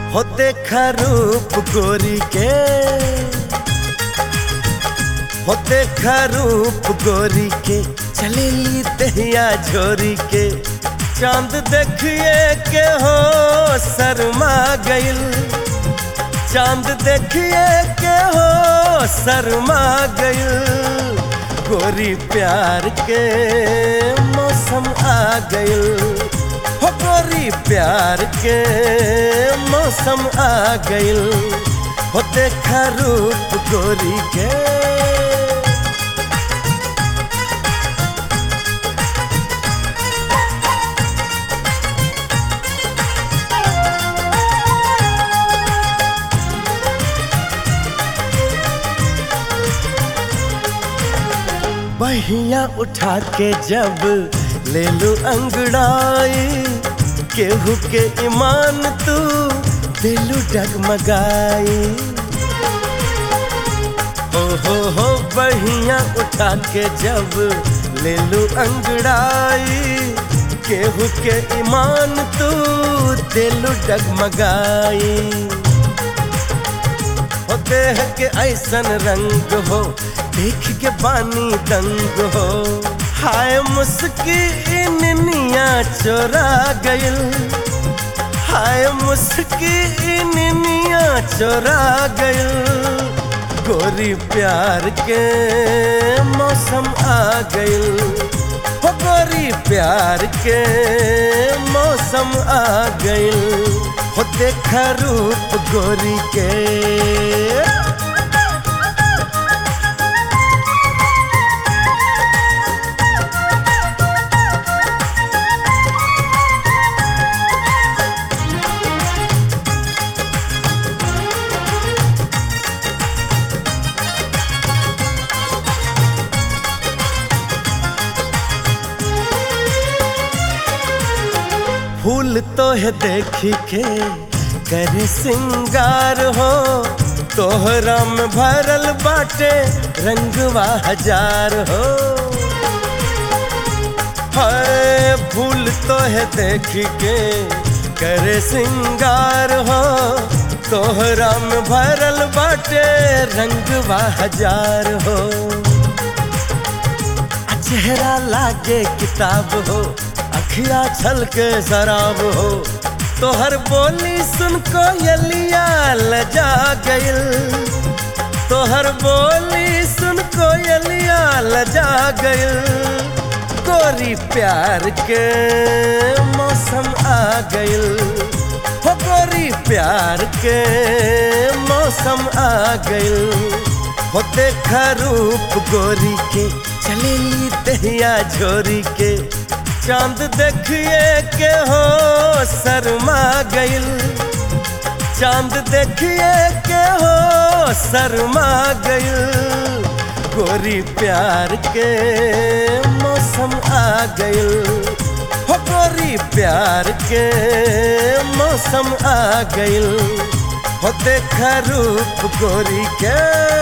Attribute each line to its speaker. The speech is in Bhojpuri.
Speaker 1: हो देखा रूप गोरी के हो देखा रूप गोरी के चलेली दहिया झोरी के चांद देखिए के हो शर्मा गइल चांद देखिए के हो शर्मा गइल गोरी प्यार के मौसम आ गइल हो गोरी प्यार के मौसम आ गइल हो देखा रूप गोरी के बहिया उठा के जब ले लू अंगड़ाई केहू के ईमान तू दिलू डगमगाई ओ हो हो बहिया उठा के जब ले लू अंगड़ाई केहू के ईमान तू दिलू डगमगाई हो देह के ऐसन रंग हो देख के बानी दंग हो हाय मुस्की निनिया चोरा गइल हाय मुस्की निनिया चोरा गइल गोरी प्यार के मौसम आ गइल हो गोरी प्यार के मौसम आ गइल हो देखा रूप गोरी के फूल तो है देखी के करे सिंगार हो तोहरा में भरल बाटे रंगवा हजार हो हाय फूल तो है देखी के करे सिंगार हो तोहरा में भरल बाटे रंगवा हजार हो चेहरा लागे किताब हो अखिया छल के शराब हो तोहर बोली सुन को यलिया लजा गइल तोहर बोली सुन को यलिया लजा गइल गोरी प्यार के मौसम आ गइल हो गोरी प्यार के मौसम आ गइल हो देखा रूप गोरी के चलेली दहिया झोरी के चांद देखिए के हो शर्मा गइल चांद देखिए के हो शर्मा गइल गोरी प्यार के मौसम आ गइल हो गोरी प्यार के मौसम आ गइल हो देखा रूप गोरी के